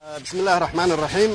bismi illaahi raxmaan iraxiim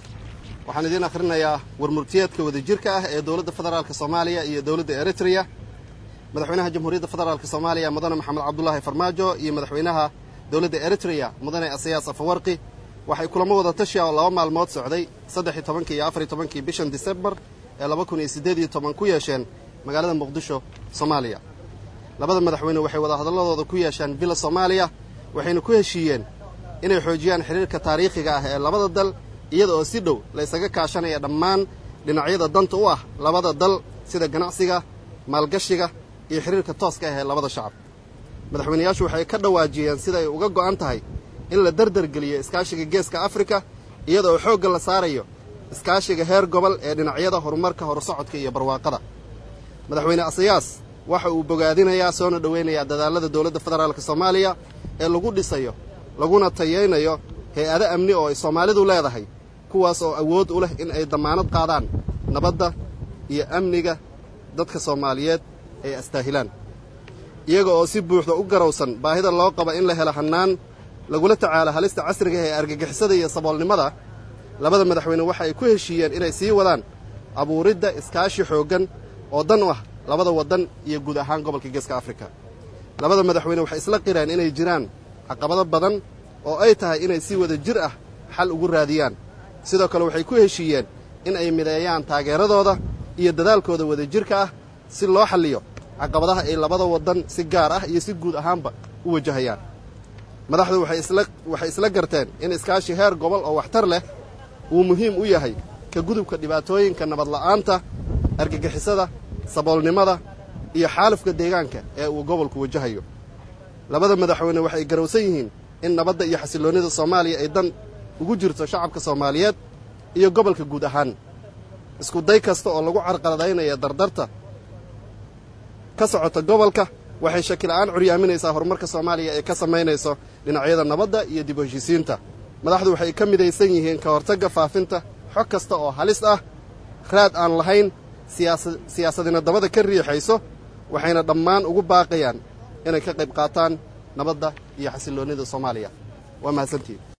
waxaan idiin akhrinayaa warmurtiyeedka wadajirka ah ee dowladda federaalka soomaaliya iyo dowladda eritrea madaxweynaha jamhuuriyadda federaalk soomaaliya mudane maxamed cabdulaahi farmaajo iyo madaxweynaha dowladda eritrea mudane asayaas afawarqi waxay kulamo wada tashiya oo laba maalmood socday saddex-iyo tobankii iyo afar iyo tobankii bishan disembar ee laba kun iyo siddeed iyo toban ku yeesheen magaalada muqdisho soomaaliya labada madaxweyne waxay wada hadalladooda ku yeesheen villa soomaaliya waxayna ku heshiiyeen inay xoojiyaan xidhiirka taariikhiga ah ee labada dal iyada oo si dhow la ysaga kaashanaya dhammaan dhinacyada danta u ah labada dal sida ganacsiga maalgashiga iyo xidhiirka tooska ah ee labada shacab madaxweynayaashu waxay ka dhawaajiyeen sida ay uga go'an tahay in la dardargeliyo iskaashiga geeska afrika iyada oo xoogga la saarayo iskaashiga heer gobol ee dhinacyada horumarka horsocodka iyo barwaaqada madaxweyne asayaas waxa uu bogaadinayaa soona dhoweynayaa dadaallada dowladda federaalka soomaaliya ee lagu dhisayo laguna tayaynayo hay-ado amni oo ay soomaalidu leedahay kuwaas oo awood u leh in ay dammaanad qaadaan nabadda iyo amniga dadka soomaaliyeed ay astaahilaan iyaga oo si buuxda u garowsan baahida loo qaba in la helo hannaan lagula tacaalo halista casriga ee argagixisada iyo saboolnimada labada madaxweyne waxa ay ku heshiiyeen inay sii wadaan abuuridda iskaashi xooggan oo dan u ah labada waddan iyo guud ahaan gobolka geeska afrika labada madaxweyne waxay isla qireen inay jiraan caqabado badan oo ay tahay inay si wada jir ah xal ugu raadiyaan sidoo kale waxay ku heshiiyeen in ay mideeyaan taageeradooda iyo dadaalkooda wadajirka ah si loo xalliyo caqabadaha ay labada waddan si gaar ah iyo si guud ahaanba u wajahayaan madaxdu waxay isla garteen in iskaashi heer gobol oo waxtar leh uu muhiim u yahay ka gudubka dhibaatooyinka nabadla'aanta argagixisada saboolnimada iyo xaalufka deegaanka ee uu gobolku wajahayo labada madaxweyne waxay garowsan yihiin in nabadda iyo xasilloonnida soomaaliya ay dan ugu jirto shacabka soomaaliyeed iyo gobolka guud ahaan isku day kasta oo lagu carqaladaynaya dardarta ka socota gobolka waxay shakila'aan curyaaminaysaa horumarka soomaaliya ee ka samaynayso dhinacyada nabadda iyo dib u heshiisiinta madaxdu waxay ka midaysan yihiin ka hortagga faafinta xog kasta oo halis ah raad aan lahayn siyaasadina dabada ka riixayso waxayna dhammaan ugu baaqayaan inay ka qayb qaataan nabadda iyo xasilloonnida soomaaliya waa mahadsantiin